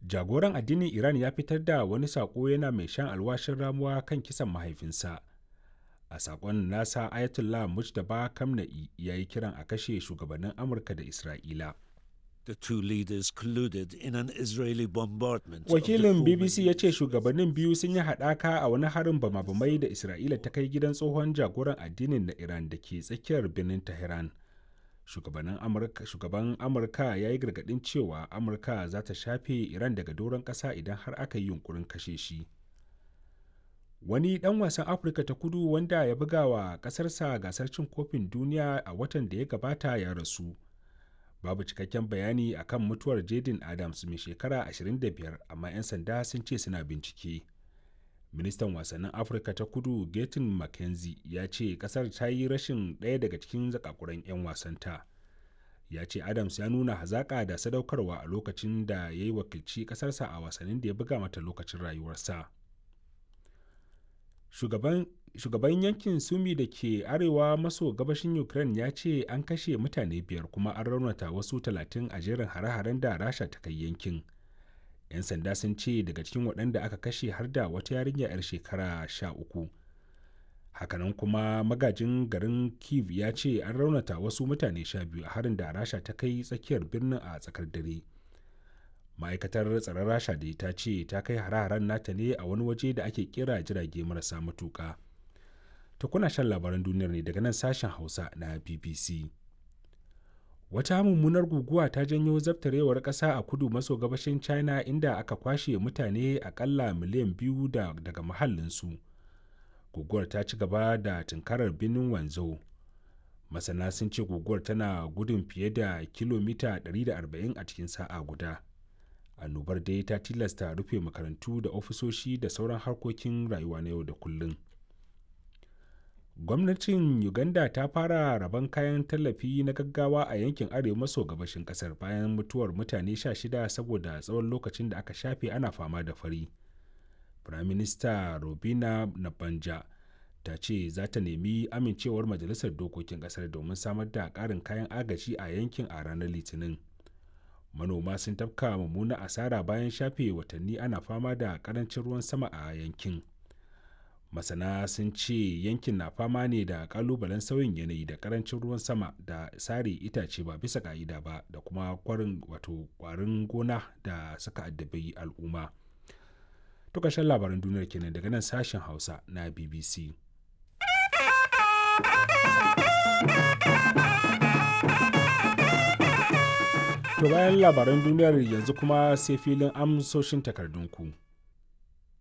jagoran addinin iran ya fitar da wani saƙo yana mai shan alwashin ramuwa kan kisan mahaifinsa a saƙon nasa ayatollah mujtaba kamna'i ya yi kiran a kashe shugabannin amurka da isra'ila The two leaders colluded in an Israeli bombardment. wakilin bbc ya ce shugabannin biyu sun yi haɗaka a wani harin bama-bamai da isra'ila ta kai gidan tsohon jagoran addinin na iran da ke tsakiyar birnin tehran shugaban amurka ya yi gargaɗin cewa amurka za ta shafe iran daga doron ƙasa idan har aka yi yunkurin kashe shi wani ɗan wasan afirka ta kudu wanda ya buga wa ƙasarsa gasar cin kofin duniya a watan da ya gabata ya rasu babu cikakken bayani akan mutuwar jaden adams mai shekara 25 amma 'yan sanda sun ce suna bincike ministan wasannin afirka ta kudu gatin mckenzie ya ce kasar ta yi rashin ɗaya daga cikin zakakuran 'yan wasanta ya ce adams ya nuna hazaƙa da sadaukarwa a lokacin da ya yi wakilci ƙasarsa a wasannin da ya buga mata lokacin rayuwarsa shugaban shugaban yankin sumi da ke arewa maso gabashin ukraine ya ce an kashe mutane biyar kuma an raunata wasu talatin a jerin hare-haren da rasha ta kai yankin 'yan sanda sun ce daga cikin waɗanda aka kashe har da wata yarinya 'yar shekara sha uku hakanan kuma magajin garin kiev ya ce an raunata wasu mutane sha biyu a harin da rasha ta kai tsakiyar birnin a tsakar dare ma'aikatar tsaron rasha da ta ce ta kai hare-haren nata ne a wani waje da ake kira jirage marasa matuƙa ta kuna shan labaran duniyar ne daga nan sashen hausa na bbc wata mummunar guguwa ta janyo zabtarewar ƙasa a kudu maso gabashin china inda aka kwashe mutane akalla miliyan biyu da, daga mahallinsu guguwar ta ci gaba da tunkarar birnin wanzhou masana sun ce guguwar tana gudun fiye da kilomita 140 a cikin sa'a guda annobar dai ta tilasta rufe makarantu da ofisoshi da sauran harkokin rayuwa na yau da kullum gwamnatin uganda ta fara rabon kayan tallafi na gaggawa a yankin arewa maso gabashin kasar bayan mutuwar mutane 16 saboda tsawon lokacin da aka shafe ana fama da fari firaminista robina nabanja ta ce za ta nemi amincewar majalisar dokokin kasar domin samar da ƙarin kayan agaji a yankin a ranar litinin manoma sun tafka mummuna asara bayan shafe watanni ana fama da ƙarancin ruwan sama a yankin masana sun ce yankin na fama ne da kalubalen sauyin yanayi da karancin ruwan sama da sare itace ba bisa ka'ida ba da kuma kwarin wato kwarin gona da suka addabi al'umma to ƙarshen labaran duniyar kenan daga nan sashen hausa na bbc to bayan labaran duniyar yanzu kuma sai filin amsoshin takardunku.